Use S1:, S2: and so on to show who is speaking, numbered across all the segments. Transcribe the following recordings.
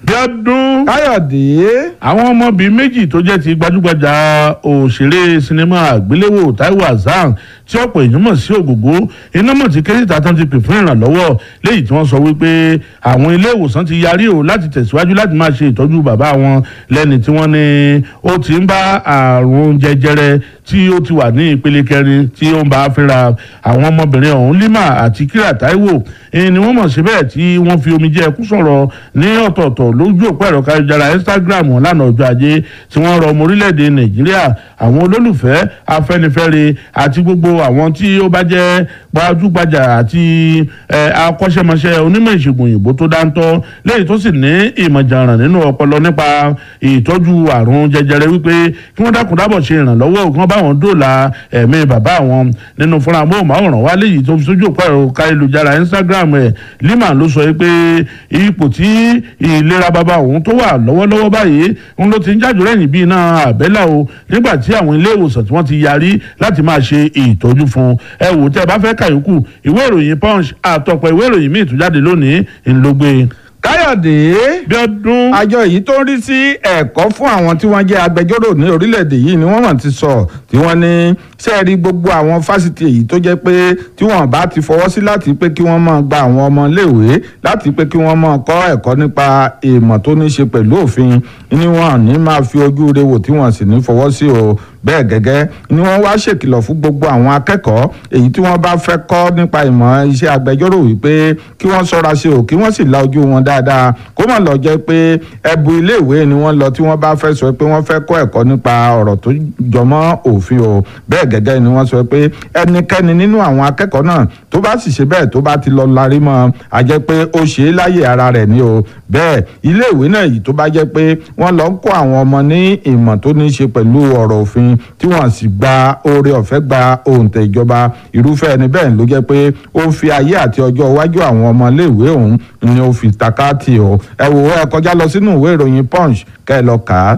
S1: bíọ́dún
S2: káyọ̀dé
S1: àwọn ọmọbìnrin méjì tó jẹ́ ti gbajúgbajà òṣèré sinimá àgbéléwò Taiwo Hassan tí ọ̀pọ̀ èèyàn mọ̀ sí ògògó iná mọ̀ tí kérésìtà tán ti pè fún ìrànlọ́wọ́ léyìí tí wọ́n sọ wípé àwọn ilé ìwòsàn ti yarí o láti tẹ̀síwájú láti máa ṣe ìtọ́jú bàbá wọn lẹ́ni tí wọ́n ní ó ti ń bá àrùn jẹjẹrẹ tí ó ti wà ní ìpele kẹrin tí ó ń bá a fínra àwọn ọmọbìnrin ọ̀hún Lima àti Kíra Taiwo ni wọ́n mọ̀ síbẹ̀ tí wọ́n fi omijé ẹkún sọ̀rọ̀ ní ọ̀tọ̀ọ̀tọ̀ lójú òpó ẹ̀rọ káyọ̀jára Instagram wọn lánàá ọjọ́ ajé tí wọ́n rọ ọmọ orílẹ̀-èdè Nàìjíríà àwọn olólùfẹ́ Afẹ́nifẹ́re àti gbogbo àwọn tí ó bá jẹ́ gbajúgbajà àti akọ́ṣẹ́mọṣẹ́ onímọ̀ ìṣègùn òyìnbó tó dáńtọ́ lẹ́yìn tó sì ní ìmọ̀jàràn nínú ọpọlọ nípa ìtọ́jú àrùn jẹjẹrẹ wípé kí wọ́n dákun dábọ̀ ṣe ìrànlọ́wọ́ kí wọ́n bá wọn dóòlà ẹ̀mí bàbá wọn nínú fúnra móhùnmáwòrán wa léyìí tó fi sójú òpó ẹ̀rọ káyélujára Instagram ẹ̀ Lima ló sọ pé ipò tí ìlera bàbá òun tó wà lọ́wọ́lọ́wọ́ báyìí ń ló ti ń jájò lẹ́yìn bíi iná àbẹ́là o nígbà tí àwọn ilé ìwòsàn tí wọ́n ti yarí láti máa ṣe ìtọ́jú fún ẹ wò tẹ́ ẹ bá fẹ́ kàyókù ìwé ìròyìn Punch àtọ̀pọ̀ ìwé ìròyìn míì tó jáde lónìí ńlọgbẹ́
S2: káyọ̀dé
S1: bí ọdún.
S2: àjọ yìí tó ń rí sí ẹ̀kọ́ fún àwọn tí wọ́n jẹ́ agbẹjọ́rò ní orílẹ̀-èdè yìí ni wọ́n mọ̀ ti sọ tí wọ́n ní sẹ́ẹ̀rí gbogbo àwọn fásitì èyí tó jẹ́ pé tí wọ́n bá ti fọwọ́ sí láti pé kí wọ́n máa gba àwọn ọmọ iléèwé láti pé kí wọ́n máa kọ́ ẹ̀kọ́ nípa ìmọ̀ tó ní ṣe pẹ̀lú òfin ni wọ́n ní máa fi ojú re wò tí wọ́n sì ní fọwọ́ sí o bẹ́ẹ̀ gẹ́gẹ́ ni wọ́n wá ṣèkìlọ̀ fún gbogbo àwọn akẹ́kọ̀ọ́ èyí tí wọ́n bá fẹ́ kọ́ nípa ìmọ̀ iṣẹ́ agbẹjọ́rò wípé kí wọ́n ṣọ́ra ṣe o kí wọ́n sì la ojú wọn dáadáa kó má lọ jẹ́ pé ẹbu iléèwé ni wọ́n lọ tí wọ́n bá fẹ́ sọ pé wọ́n fẹ́ kọ́ ẹ̀kọ́ nípa ọ̀rọ̀ tó jọmọ́ òfin o bẹ́ẹ̀ gẹ́gẹ́ ni wọ́n sọ pé ẹnikẹ́ni nínú àwọn akẹ́kọ̀ọ́ náà tó bá sì ṣe bẹ́ẹ̀ tó bá ti lọ larí mọ́ a jẹ́ pé ó ṣe é láyè ara rẹ̀ ni o bẹ́ẹ̀ iléèwé náà yìí tó bá jẹ́ pé wọ́n lọ ń kọ́ àwọn ọmọ ní ìmọ̀ tó ní í ṣe pẹ̀lú ọ̀rọ̀ òfin tí wọ́n sì gba oore ọ̀fẹ́ gba òǹtẹ̀ ìjọba irúfẹ́ ẹni bẹ́ẹ̀ ló jẹ́ pé ó ń fi ayé àti ọjọ́ iwájú àwọn ọmọ iléèwé òun ni ó fi takáàtì o ẹ wò ó ẹ kọjá lọ sínú ìwé ìròyìn punch kẹ́ ẹ lọ kà á.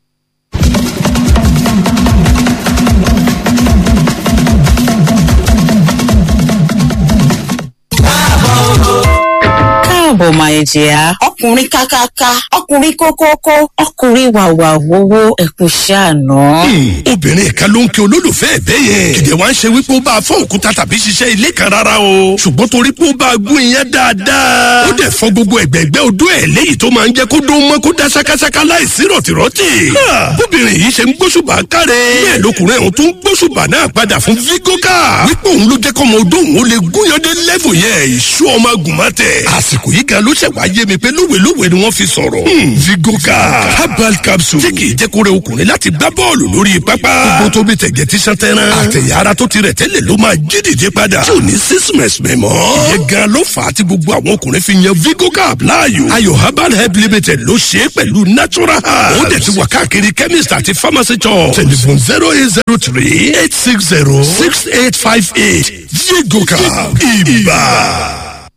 S3: káàbọ̀ máa jẹ́ ọkùnrin kákáká ọkùnrin kókókó ọkùnrin wàwà wowó ẹ̀kú ṣàánú.
S4: obìnrin kan ló ń kí olólùfẹ́ ẹ̀ bẹ́ẹ̀ yẹn kìdẹ̀ wá ń ṣe wípé ó bá a fọ́ òkúta tàbí ṣiṣẹ́ ilé kan rárá o ṣùgbọ́n torí pé ó bá a gún iyán dáadáa ó dẹ̀ fọ́ gbogbo ẹ̀gbẹ́gbẹ́ odó ẹ̀ léyìí tó máa ń jẹ́ kó dó mọ́ kó dá ṣákáṣáká láìsí rọ̀tìrọ̀tì. bóbìnrin yìí ṣe ń gbóṣùbà káre bẹ́ẹ̀ lọkùnrin ọ̀hún tún gbóṣùbà náà padà fún vigoka wípé òun ló jẹ́ kọ́mọ odó òun ó lè gúnyán dé lẹ́fù yẹn ìṣú ọmọ agùnmọ́tẹ̀ àsìkò yìí gan ló ṣẹ̀ wá yé mi pé lówelówe ni wọ́n fi sọ̀rọ̀. vigoka herbal capsule tí kì í jẹ́ kó rẹ ọkùnrin láti gbá bọ́ọ̀lù lórí pápá. gbogbo tó bí tẹ̀gẹ̀ tí sàn tẹ́ran. àtẹ̀yà ara tó ti rẹ̀ tẹ́lẹ̀ ló máa jí dìde padà. tí ò ní sísìmẹ̀sì mẹ́ mọ́. ìyẹn gan ló fà á tí gbogbo àwọn ọkùnrin fi yan vigoka láàyò. ayò herbal help limited ló ṣe é pẹ̀lú natural herbs. ó dẹ̀ ti wà káàkiri chemist àti pharmacy shop. telephone zero eight zero three eight six zero six eight five eight vigoka ibà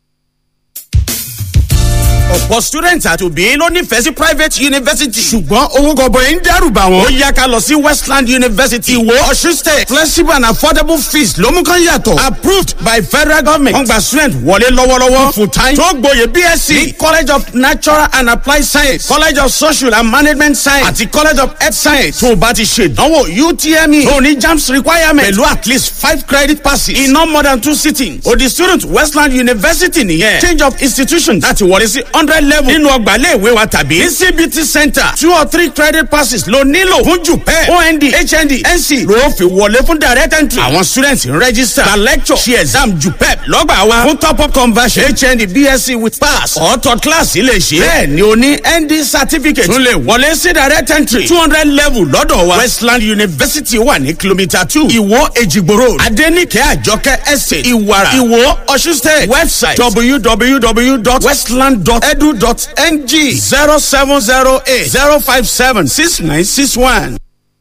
S5: ọ̀pọ̀ student àti òbí ló nífẹ̀ẹ́ sí private university. ṣùgbọ́n owó gọbọi ń dẹ́rù bà wọ́n. ó yá ká lọ sí westland university ìwó ọ̀ṣun state flexible and affordable fees ló mú kán yàtọ̀. approved by federal government. wọ́n gba student wọlé lọ́wọ́lọ́wọ́. full time tó gboyè bsc ní college of natural and applied science college of social and management science àti college of health science. tó o bá ti ṣe ìdánwò utme tó o ní jams requirement pẹ̀lú at least five credit passes in no more than two sittings. o di student westland university nìyẹn. change of institution láti wọlé sí hundred level nínú ọgbà iléèwé wa tàbí ní cbt center two or three credit passes ló nílò fún jupẹ ond hnd nc ló fi wọlé fún direct entry àwọn students ń register gba lecture ṣe exam jupẹ lọ́gbà wa fún top up conversion hnd bsc with pass or third class lè ṣe bẹ́ẹ̀ ni o ní nd certificate tún lè wọlé sí direct entry two hundred level lọ́dọ̀ wa westland university wà ní kilomita two ìwó èjìgbò road adenike àjọkẹ́ estate ìwàrà ìwó ọ̀ṣun state website www.westland.edu edu.ng zero seven zero eight zero five seven six nine six one.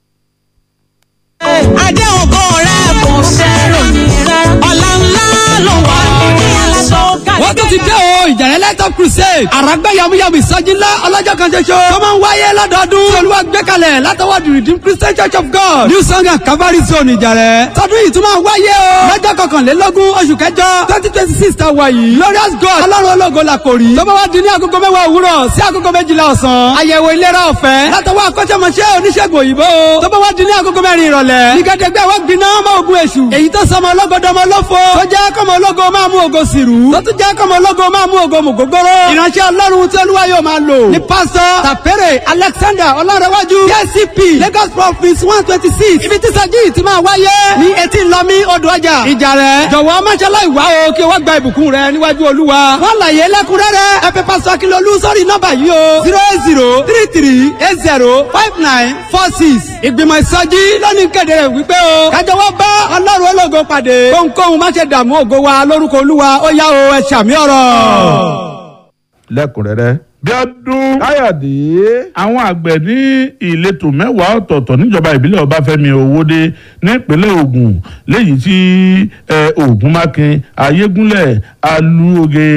S6: adé ògo rẹ̀ kò sẹ́rò ọ̀la ńlá ló wà ní àlàsọ̀gá wọ́n tún ti dé o ìjàrẹ́ lẹ́tọ̀ crusade àràgbẹ́ yamuyamu ìsọjí ńlá ọlọ́jọ́ kan ṣoṣo tó máa ń wáyé lọ́dọọdún tí olúwa gbé kalẹ̀ látọwọ́ the redeemed christian church of god new song and calvary zone ìjàrẹ́ tọdún yìí tún máa wáyé o lọ́jọ́ kọkànlélógún oṣù kẹjọ twenty twenty six ta wà yìí glorious god ọlọ́run ológo la kò rí tó bá wá di ní agogo mẹ́wàá òwúrọ̀ sí agogo méjìlá ọ̀sán àyẹ̀wò ìlera ọ̀fẹ́ látọwọ́ akọ́ṣẹ́mọṣẹ́ oníṣègùn òyìnbó tó bá wá di ní agogo mẹ́rin ìrọ̀lẹ́ nígbàdégbé àwọn gbiná ọmọ ogun èṣù èyí tó sọmọ ológodọmọ lófo tó jẹ́ kọ́mọ ológo máa mú ògo sìrú tó tún jẹ́ kọ́mọ ológo máa mú ògo mùgógóró ìránṣẹ́ ọlọ́run tí olúwa yóò máa lò ní pásítọ̀ tàpẹ́rẹ̀ alexander ọlọ́rẹ̀wájú kcp lagos province one twenty six ibi tí sẹ́jí ti máa wáyé ní etí lọ́mí odò ọjà ìjà rẹ̀ jọ̀wọ́ máṣálá ìwá o kí o wá gba ìbùkún rẹ níwájú olúwa wọ́n láyé lẹ́kúnrẹ́rẹ́ ẹ pè pásítọ̀ akínlólú sórí nọ́mbà yìí o zero eight zero three three eight zero five nine four six ìgbìmọ̀ ìsọjí lónìí kéde rẹ̀ wípé o kájọ wá bá ọlọ́run ológo pàdé kóhunkóhun má ṣe dààmú ògo wa lórúkọ olúwa ó yá o ẹ ṣàmì ọ̀rọ̀.
S2: lẹ́kùnrẹ́rẹ́.
S1: bí ọdún
S2: káyọ̀dé.
S1: àwọn àgbẹ̀ ní ìletò mẹ́wàá ọ̀tọ̀ọ̀tọ̀ níjọba ìbílẹ̀ ọbáfẹ́mi owóde nípínlẹ̀ Ògùn léyìí tí Ògúnmákin ayégúnlẹ̀ alúoge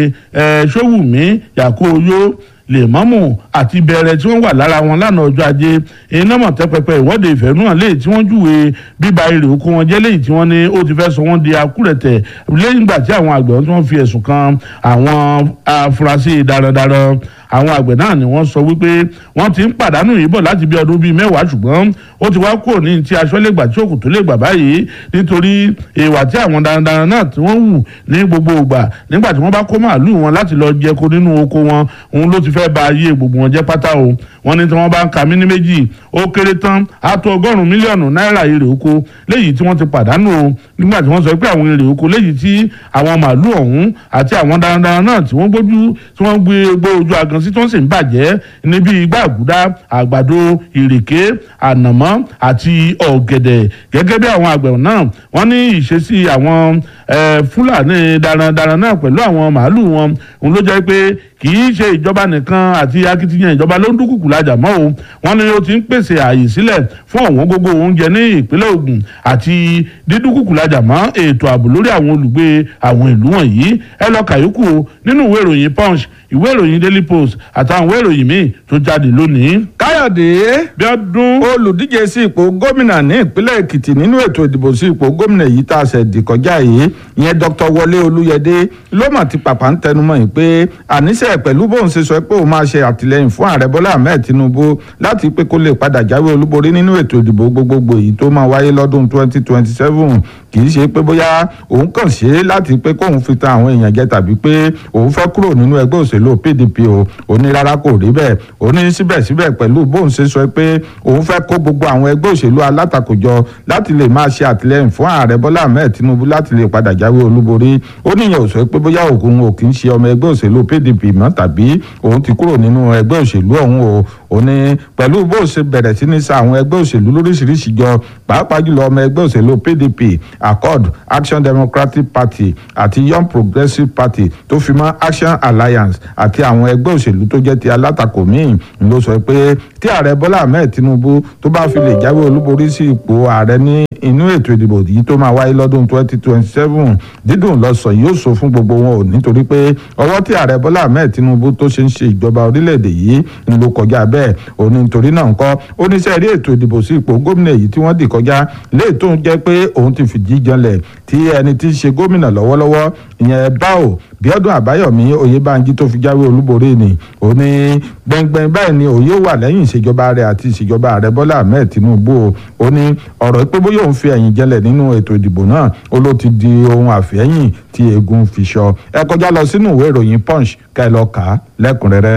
S1: ṣówùmí yàkóyó lèmọ́mù àti bẹ̀rẹ̀ tí wọ́n wà lára wọn lánàá ọjọ́ ajé iná mọ̀tẹ́pẹpẹ ìwọ́de ìfẹ̀hónúhàn léyìí tí wọ́n júwe bíba èrè oko wọn jẹ́ léyìí tí wọ́n ní ó ti fẹ́ sọ wọ́n di akúrẹ̀tẹ̀ lẹ́yìn ìgbà tí àwọn àgbẹ̀ tí wọ́n fi ẹ̀sùn kan àwọn afurasí darandaran àwọn àgbẹ̀ náà ni wọ́n sọ wípé wọ́n ti ń pàdánù yìí bọ̀ láti bí ọdún bíi mẹ́wàá ṣùgbọ́n ó ti wá kúrò ní ti aṣọ lè gbà tí òkú tó lè gbà báyìí nítorí ìwà tí àwọn darandaran náà tí wọ́n wù ní gbogbo ìgbà nígbà tí wọ́n bá kó màálù wọn láti lọ jẹko nínú oko wọn òun ló ti fẹ́ ba ayé gbogbo wọn jẹ́ pátá o wọ́n ní tí wọ́n bá ń ka mí ní méjì ó kéré tán á tó ọgọ́rùn-ún mílíọ̀nù náírà èrè oko léyìí tí wọ́n ti pàdánù o nígbà tí wọ́n sọ pé àwọn èrè oko léyìí tí àwọn màálù ọ̀hún àti àwọn darandaran náà tí wọ́n gbójú tí wọ́n gbé gbó ojú agan sí tí wọ́n sì ń bàjẹ́ níbi igbá àgùdá àgbàdo ìrèké ànàmọ́ àti ọ̀gẹ̀dẹ̀ gẹ́gẹ́ bí àwọn àgbẹ̀ náà wọ́n ní ìṣesí àwọn fúlàní darandaran náà pẹ̀lú àwọn màálù wọn òun ló jẹ́ pé kì í ṣe ìjọba nìkan àti akitiyan ìjọba ló ń dúkùkù lájà mọ́ o wọ́n ní ó ti ń pèsè ààyè sílẹ̀ fún ọ̀wọ́n gógó oúnjẹ ní ìpínlẹ̀ Ògùn àti dídúkùkù lájà mọ́ ètò ààbò lórí àwọn olùgbé àwọn ìlú wọ̀nyí ẹ lọ kàyókù nínú ìwé ìròyìn Punch ìwé ìròyìn Daily Post àtàwọn ìwé ìròyìn míì tó jáde lónìí.
S2: káyọ̀dé
S1: bí ọdún
S2: olùdíje sí ipò gómìnà ní ìpínlẹ̀ èkìtì nínú ètò ìdìbò sí ipò gómìnà yìí tá a ṣẹ̀ dì kọjá yìí ìyẹn dr wọlé olúyẹdé ló mà ti pàpà ń tẹnumọ́ yìí pé àníṣe pẹ̀lú bóun ṣe sọ pé òun máa ṣe àtìlẹyìn fún ààrẹ bọ́lá ahmed tinubu láti pé kó lè padà jáwé olúborí nínú ètò ìdìbò gbogbogbò yìí tó máa wáyé lọ́dún 2027 kì í ṣe pé bóyá òun kàn ṣe é láti pé kóun fi tan àwọn èèyàn jẹ tàbí pé òun fẹ́ kúrò nínú ẹgbẹ́ òṣèlú pdp o ó ní rárá kò rí bẹ́ẹ̀ ó ní síbẹ̀síbẹ̀ pẹ̀lú bóun ṣe sọ pé òun fẹ́ kó gbogbo àwọn ẹgbẹ́ òṣèlú alátakò jọ láti lè máa ṣe àtìlẹyìn fún ààrẹ bọ́lá ahmed tinubu láti lè padà jáwé olúborí ó níyẹn ò sọ pé bóyá òun ò kì í ṣe ọmọ ẹgbẹ́ òṣèlú pdp mọ́ tàbí òun ti kúrò nínú ẹgbẹ́ òṣèlú ọ̀hún o ó ní pẹ̀lú bó ṣe bẹ̀rẹ̀ sí ní sa àwọn ẹgbẹ́ òṣèlú lóríṣiríṣi jọ pàápàá jùlọ ọmọ ẹgbẹ́ òṣèlú pdp accord action democratic party àti young progressive party tó fi mọ́ action alliance àti àwọn ẹgbẹ́ òṣèlú tó jẹ́ ti alátakò míì ló sọ pé tí ààrẹ bọ́lá ahmed tinubu tó bá fi lè jáwé olúborí sí ipò ààrẹ ní inú ètò ìdìbò yìí tó máa wáyé lọ́dún 2027 dídùn lọ́sàn yóò sọ fún gbogbo wọn ò nítorí pé ọwọ́ tí ààrẹ bọ́lá ahmed tinubu tó ṣe ń ṣe ìjọba orílẹ̀-èdè yìí ń lo kọjá bẹ́ẹ̀ òní nítorí náà ńkọ́ oníṣẹ́ rí ètò ìdìbò sí ipò gómìnà yìí tí wọ́n dì kọjá léè tó ń jẹ́ pé òun ti fìdí janlẹ̀ tí ẹni tí ń ṣe gómìnà lọ́wọ́lọ́wọ́ ìyẹn báwo bíọ́dún àbáyọ̀mí oyèbánjí tó fi jáwé olúborí ni ó ní gbẹngbẹng báyìí ni òye wà lẹ́yìn ìṣèjọba rẹ̀ àti ìṣèjọba ààrẹ bọ́lá ahmed tinubu ó ní ọ̀rọ̀ pé bóyá òun fi ẹ̀yìn jẹlẹ̀ nínú ètò ìdìbò náà ó ló ti di ohun àfẹ́yìn tí eegun fi sọ ẹ kọjá lọ sínú ìwé ìròyìn punch ká ẹ lọ kà á lẹ́kùnrẹ́rẹ́.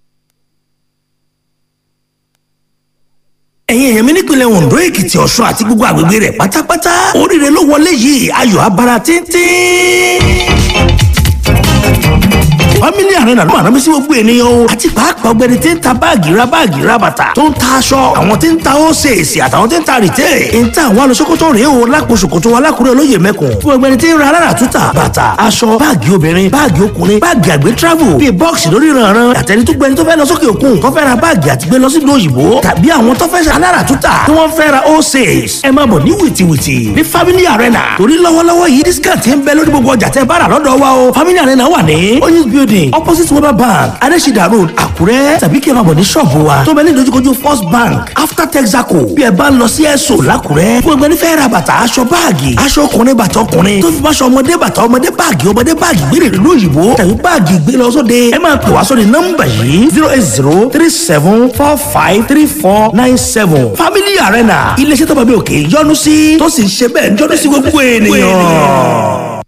S7: ẹ̀yin èèyàn mi nípìnlẹ̀ ondo èkìtì ọ̀ṣun àti gbogbo àgbègbè rẹ̀ pátápátá oríire ló wọlé yìí ayọ̀ abara tíntín family arena ló máa rán mi sí gbogbo ènìyàn o àti pàápàá ọgbẹni tí ń ta báàgì ra báàgì ra bàtà tó ń ta aṣọ àwọn tí ń ta ósèèsì àtàwọn tí ń ta rìtẹ́ ń ta àwọn alọ́sọ́kọ́tọ̀ rèé o lápò ṣòkòtò alákùrẹ́ olóyè mẹ́kùn fún ọgbẹni tí ń ra alára túta bàtà aṣọ báàgì obìnrin báàgì ọkùnrin báàgì àgbẹ̀ travel bíi bọ́ọ̀sì lórí ìrànràn àtẹni tó gbẹni tó fẹ́ lọ sókè òkun tó fẹ́ ra báàgì àti gbé lọ sí ìlú òyìnbó tàbí àwọn tó fẹ́ ṣe alára túta tí wọ́n fẹ́ ra ósèès ẹ máa bọ̀ ní wìtìwìtì ní family arena torí lọ́wọ́lọ́wọ́ yìí discount ń bẹ lórí gbogbo ọjà tẹ́ bá rà lọ́dọ̀ wa o family arena wà ní oyinz building opposite weber bank adesida road àkúrẹ́ tàbí kí ẹ máa bọ̀ ní ṣọ́ọ̀bù wa tó bẹ ní ìdojúkojú first bank after texaco bí ẹ bá ń lọ sí ẹ̀sọ́ làkúrẹ́ fún ẹgbẹ́ nífẹ̀ẹ́ ra bàtà aṣọ báàgì aṣọ ọkùnrin bàtà ọkùnrin tó fi máṣọ ọmọdé bàtà ọmọdé báàgì ọmọdé báàgì gbére ìlú òyìnbó tàbí báàgì gbé lọ sóde ẹ máa pè wá sórí nọ́mbà yìí zero eight zero three seven four five three four nine seven family arena iléeṣẹ́ tó bá bí òkè yọ́nú sí tó sì ń ṣe bẹ́ẹ̀ yọ́nú sí gbogbo ènìyàn.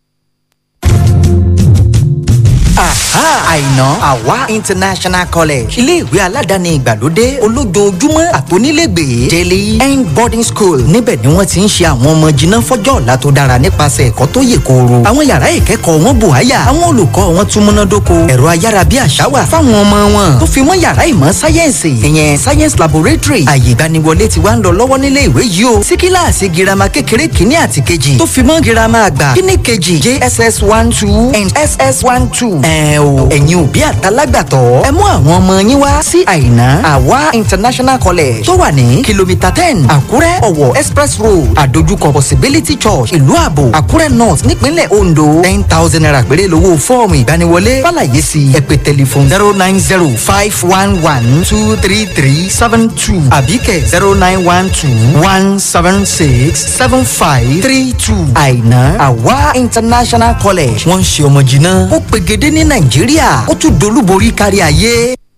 S8: Aha! àìná àwa international college iléèwé aládàáni ìgbàlódé olójoojúmọ́ àtònílégbèé daily end boarding school níbẹ̀ ni wọ́n ti ń ṣe àwọn ọmọ jiná fọ́jọ́ ọ̀la tó dára nípasẹ̀ ẹ̀kọ́ tó yè kooro àwọn yàrá ìkẹ́kọ̀ọ́ wọn bò háyà àwọn olùkọ́ wọn tún múnádóko ẹ̀rọ ayára bí àṣá wà fáwọn ọmọ wọn tó fi mọ́ yàrá ìmọ̀ sáyẹ́ǹsì ìyẹn science laboratory àyè ìgbaniwọlé ti wá ń lọ lọ́wọ́ nílé ìwé yìí o sí kíláàsì girama kékeré kìíní àti kejì tó fi mọ́ girama àgbà kíní kejì jss one two and ss one two ẹ̀ o ẹ̀yin òbí àtàlágbàtọ́ ẹ mú àwọn ọmọ yín wá sí àìná àwa international college tó wà ní kìlómítà ten àkúrẹ́ ọ̀wọ̀ express road àdójúkọ possibility church ìlú àbò àkúrẹ́ north nípínlẹ̀ ondo ten thousand naira péré lówó fọ́ọ̀mù ìgbaniwọlé fàlàyé sí ẹ pè tẹlifon zero nine zero five one one two three three seven two àbíkẹ́ zero nine one two one seven six seven five three two àìná àwa international college wọ́n ń ṣe ọmọ jìnnà ó pegedé ní nàìjíríà ó tún dolúborí kárí ayé.